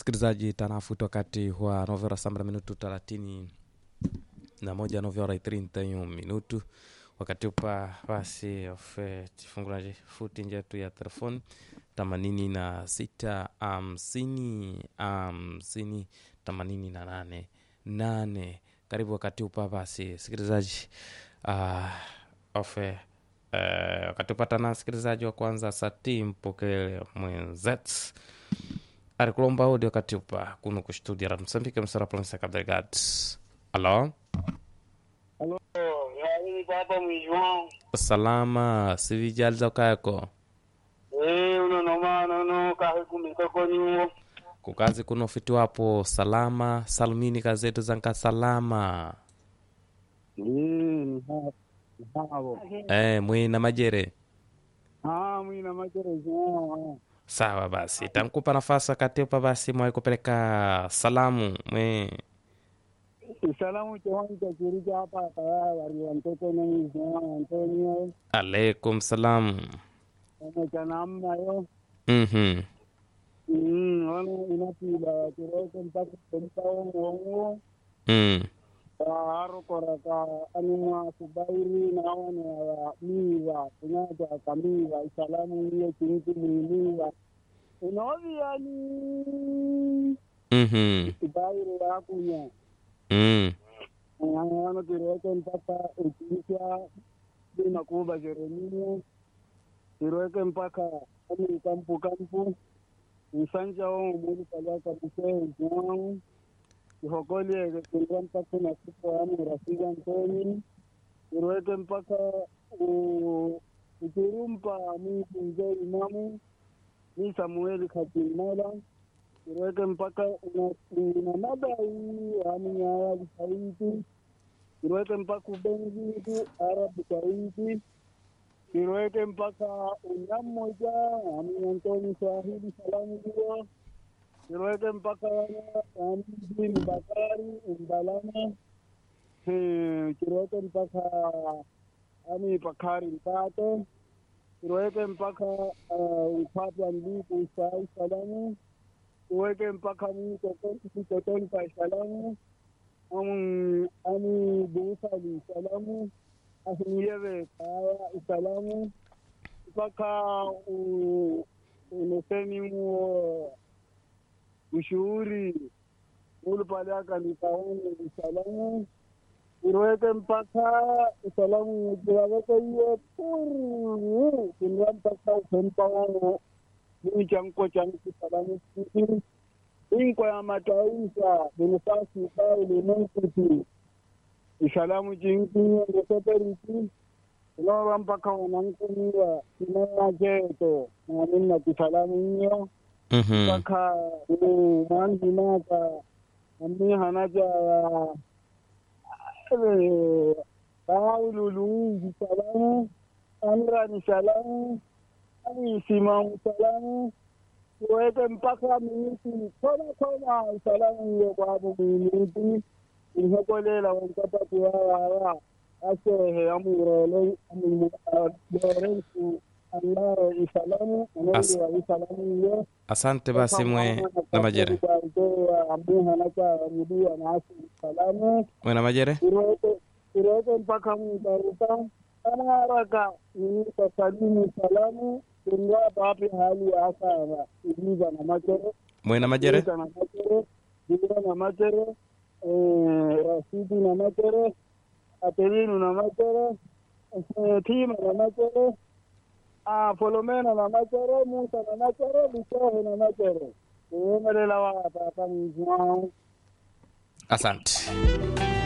msikilizaji tanafuta wakati wa novera sambra minutu thelathini na moja novera itrintayo minutu wakati upa basi ofe tifungula futi njetu ya telefoni themanini na sita hamsini hamsini themanini na nane nane karibu wakati upa basi sikilizaji uh, ofe uh, wakati upata na sikilizaji wa kwanza sati mpokele mwenzetu arikulomba udi wakati upa kuno kustudia ra msambike msara provinsi ya Cabo Delgado alo Alô, e aí, Papa João? salama sivijaliza ukayako Eh, uno noma nono kahe kumika konyo. kukazi kuno fiti wapo salama salmini kazetu zanka salama Eh, ni hapo. Ni hapo. eh, mwina majere Ah, mwina majere João. sawa basi tankupa nafasi wakati upa basi mwai kupeleka salamu mwe Salamu chawani cha kirika hapa kaya wari mtoto ni João Antonio. alaikum salam Ana cha namna yo. mhm Mm, wana inapila kiroko mpaka kumpa wongo. mm. Haro koraka anuma subairi na wane wa miwa kunyata kamiwa salamu hiyo kinti mwiliwa unoviani mhm subairi yakunya mm. ano kirweke mpaka ukiisha bina kuba jeremia kirweke mpaka ani kampu kampu nsanja wo muli kalaka musee juau ihokoliege kirwa mpaka na sipo yani rafiki antoni kirweke mpaka u- ukirumpa mi kunze imamu mi samueli katimala kirweke mpaka una- una madai yani yaya visaiti kirweke mpaka ubengitu arabu saiti kirweke mpaka unammoja ami antoni swahili salamu hiyo kirweke mpaka yani bin bakari umbalama Eh, kirweke mpaka ani pakari mpate kirweke mpaka uh, upapa mliku sai salamu kiweke mpaka mitotoni pa salamu amu ani buusali salamu ahiniyewe kaya salamu mpaka u- uneseni muo ushuhuri ulupalaka nikaone salamu irweke mpaka salamu kiwaweke iye puru kinwa mpaka upempawono mimi chanko changu salamu kiti inko ya mataifa binafasi bao limunkuti isalamu jinki ngeseperiti unawa mpaka wanankumiwa kinaa cheto naminna kisalamu iyo mhm mpaka mwanhinaka ami hanaja ya Paulo Luigi salamu Amrani salamu Ani Simamu salamu tuweke mpaka miniti kona kona salamu hiyo kwabo miniti inhokolela wankapati wawawa asehe amurele lorensu andaro isalamu As- anendiwa isalamu hiyo asante basi mwe na majere amuhanaka mudia nasi salamu mwe na majere irote irote mpaka mtaruka ana haraka inisa salimu salamu ingawa papi hali ya asara iliza na machere mwe na majere iliza na machere iliza na machere eh, rasidi na machere atelinu na machere eh, tima na machere ah, folomena na machere musa na machere lisehe na machere uemelela wa papa mzwao asante